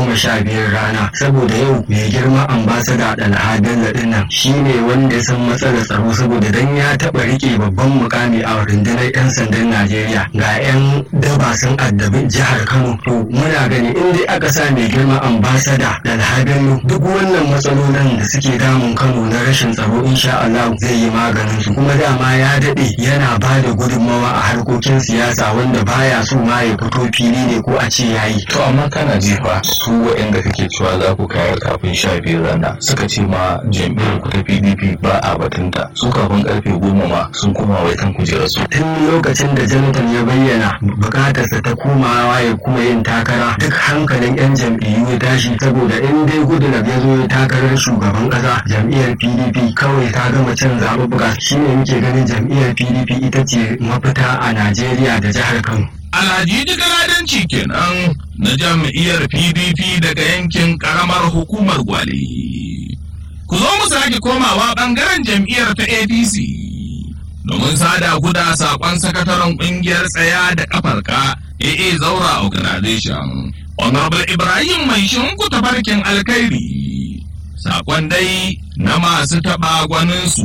goma sha biyar rana saboda yau mai girma ambasada Dalha Bello din nan shine wanda ya san matsalar tsaro saboda dan ya taɓa rike babban mukami a rundunar 'yan sandan Najeriya ga 'yan daba sun addabi jihar Kano to muna gani in dai aka sa mai girma ambasada Dalha Bello duk wannan matsalolin da suke damun Kano na rashin tsaro insha Allah zai yi maganin su kuma dama ya daɗe yana ba da gudunmawa a harkokin siyasa wanda baya so ma ya fito fili ne ko a ce yayi To amma kana jefa su waɗanda kake cewa za ku kayar kafin sha biyu rana suka ce ma jam'iyyar ku ta PDP ba a batunta su kafin karfe goma ma sun koma wai kan kujerar su. tun lokacin da jonathan ya bayyana bukatarsa ta komawa ya kuma yin takara duk hankalin 'yan jam'iyyu ya tashi saboda in dai goodluck ya zo ya takarar shugaban kasa jam'iyyar pdp kawai ta gama cin zaɓuɓɓuka shine muke ganin jam'iyyar pdp ita ce mafita a najeriya da jihar kano Alhaji Jigaladanci kenan na jam'iyyar PDP daga yankin karamar hukumar Gwale. Ku zo mu sake komawa ɓangaren jam'iyyar ta APC. Domin sada guda saƙon sakataren ƙungiyar tsaya da ƙafarka AA Zaura Organization. Honorable Ibrahim mai shinku tafarkin alkhairi. Saƙon dai na masu taɓa gwaninsu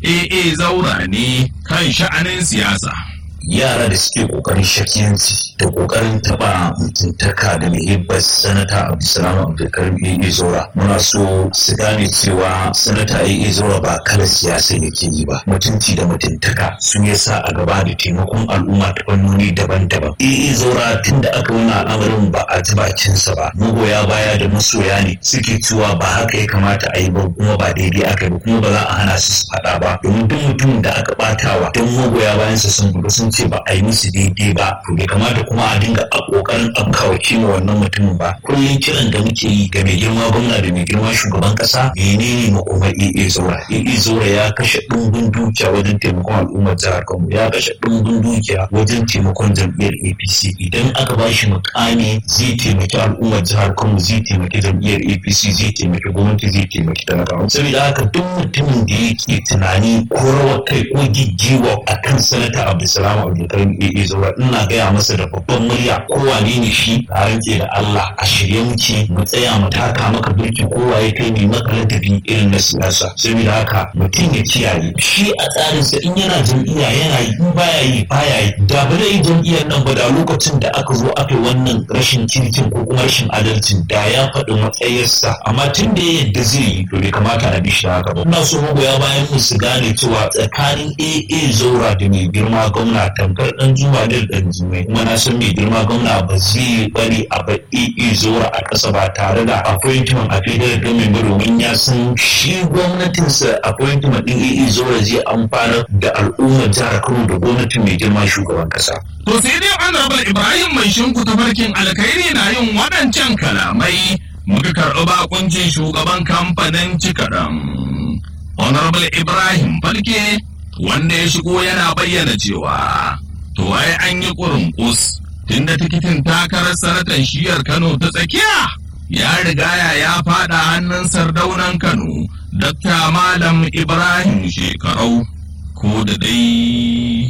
AA Zaura ne kan sha'anin siyasa. yara da suke kokarin shakiyanci da kokarin taba mutuntaka da muhibbar sanata abdulsalam abdulkarim AA zora muna so su gane cewa sanata AA zora ba kala siyasa yake yi ba mutunci da mutuntaka sun yasa a gaba da taimakon al'umma ta fannoni daban-daban AA zora tun da aka wani al'amarin ba a ji bakinsa ba magoya baya da masoya ne suke cewa ba haka ya kamata a yi ba kuma ba daidai aka yi ba kuma ba za a hana su su faɗa ba domin duk mutumin da aka ɓatawa don magoya bayansa sun gudu sun ce ba a yi musu daidai ba to bai kamata kuma a dinga a kokarin afkawa kima wannan mutumin ba kullum kiran da muke yi ga mai girma gwamna da mai girma shugaban kasa menene makomar AA Zaura AA Zaura ya kashe ɗumbin dukiya wajen taimakon al'ummar jihar Kano ya kashe ɗumbin dukiya wajen taimakon jam'iyyar APC idan aka ba shi mukami zai taimaki al'ummar jihar Kano zai taimaki jam'iyyar APC zai taimaki gwamnati zai taimaki talakawa saboda haka duk mutumin da yake tunani ko rawar kai ko giggiwa akan sanata Abdulsalam Abdulkarim AA Zaura ina gaya masa da babban murya kowane ne shi a rantse da Allah a shirye muke mu tsaya mu taka maka birki kowa ya kai mai maka ladabi irin na siyasa saboda haka mutum ya kiyaye shi a tsarinsa in yana jam'iyya yana yi in baya yi baya yi da ba zai yi jam'iyyar nan ba da lokacin da aka zo aka yi wannan rashin kirkin ko kuma rashin adalcin da ya faɗi matsayarsa amma tun da ya yadda zai yi to bai kamata a bi shi haka ba ina so magoya bayan mu su gane cewa tsakanin AA Zaura da mai girma gwamna tamkar dan juma da dan jumai kuma na san mai girma gwamna ba zai bari a bar AA Zaura a ƙasa ba tare da appointment a federal government ba domin ya san shi gwamnatinsa appointment din AA Zaura zai amfana da al'ummar jihar Kano da gwamnatin mai girma shugaban ƙasa. To sai dai Honorable Ibrahim mai shinku tafarkin alkhairi na yin waɗancan kalamai muka karɓi bakuncin shugaban kamfanin cikaɗan. Honorable Ibrahim Falke wanda ya shigo yana bayyana cewa to ai an yi kurunkus tunda tikitin takarar sanatan shiyar Kano ta tsakiya ya rigaya ya fada hannun sardaunan Kano Dr. Malam Ibrahim Shekarau ko da dai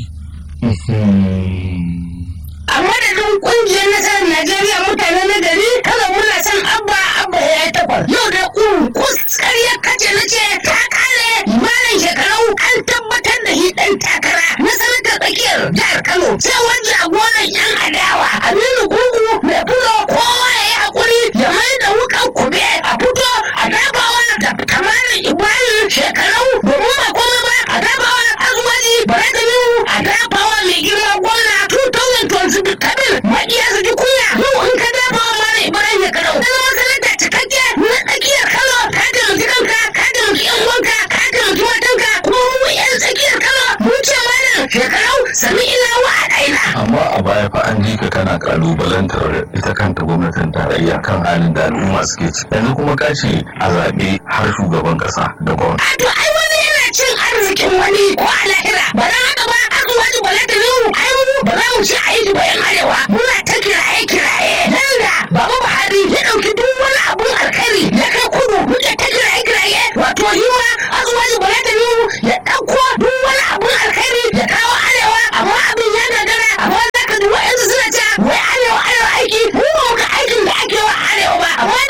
a madadin kungiyar nasarar Najeriya mutane na gari kada muna son abba abba ya yi takwas. Yau da kurkus ƙarya kace na ce ta kare malam shekarau an tabbatar da shi ɗan takara na sanatar tsakiyar jihar Kano. Sai wani jagoran yan adawa Aminu Gungu mai fulo kowa ya yi haƙuri ya mai da wukan kube a fito a dabawa da kamarin Ibrahim shekarau domin ba komai ba a dabawa azuwaji bare da a dabawa mai girma gwamna 2020 kabir maƙiya su ji kunya yau in ka dafa wa mara ibrahim ya karau kana masalata cikakke na tsakiyar kano ka taimaki kanka ka taimaki yan uwanka ka taimaki matanka kuma mu yan tsakiyar kano mun ce mana shekarau sami ina wa a ɗaina. amma a baya fa an ji ka kana kalubalantar ita kanta gwamnatin tarayya kan halin da al'umma suke ci yanzu kuma ka ce a zaɓe har shugaban ƙasa da gwamnati a to ai wani yana cin arzikin wani ko a lahira ba na haka ba azuwaji ba da yau ai mu ba za mu ci a yi bayan arewa muna ta kiraye kiraye nan da baba buhari ya ɗauki duk wani abun alkhairi ya kai kudu muke ta kiraye kiraye wato yi ma azuwaji ba da yau ya ɗauko duk wani abun alkhairi ya kawo arewa amma abin ya gagara amma za ka ji wa'yansu suna cewa wai arewa arewa aiki mu ba mu ga aikin da ake wa arewa ba amma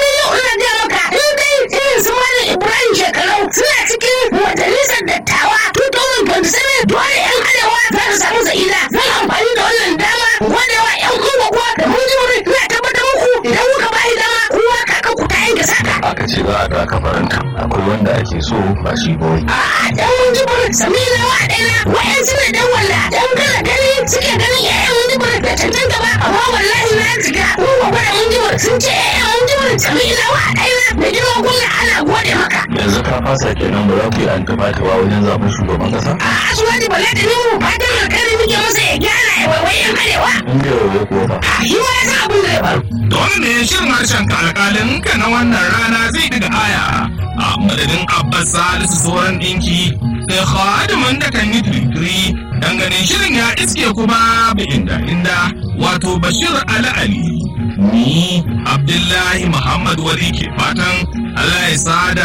ta kafaranta akwai wanda ake so ba shi ba wai a dan mun ji burin samina wa ɗaya wa'yan suna dan walla dan kana gani suke ganin yayan mun ji burin da cancanta ba amma wallahi na jiga mun gwagwara mun ji burin sun ce yayan mun ji burin samina wa ɗaya da girman kullum ana gode maka yanzu ka fasa kenan ba za ku yi antibatiwa wajen zaben shugaban kasa a asuwaji bala da mu fatan alkhairi muke masa ya gyara ya waiwayen arewa in bai waye kuwa ba a yi wa ya san abin da ya faru Dole ne shirin harshen ka alƙalin ka na wannan rana zai daga aya a madadin Abbas Salisu sauran ɗinki da khadimin da kan yi turkiri ganin shirin ya iske kuma bi inda inda wato Bashir Ali Ali ni Abdullahi Muhammad Wali ke fatan Allah ya sada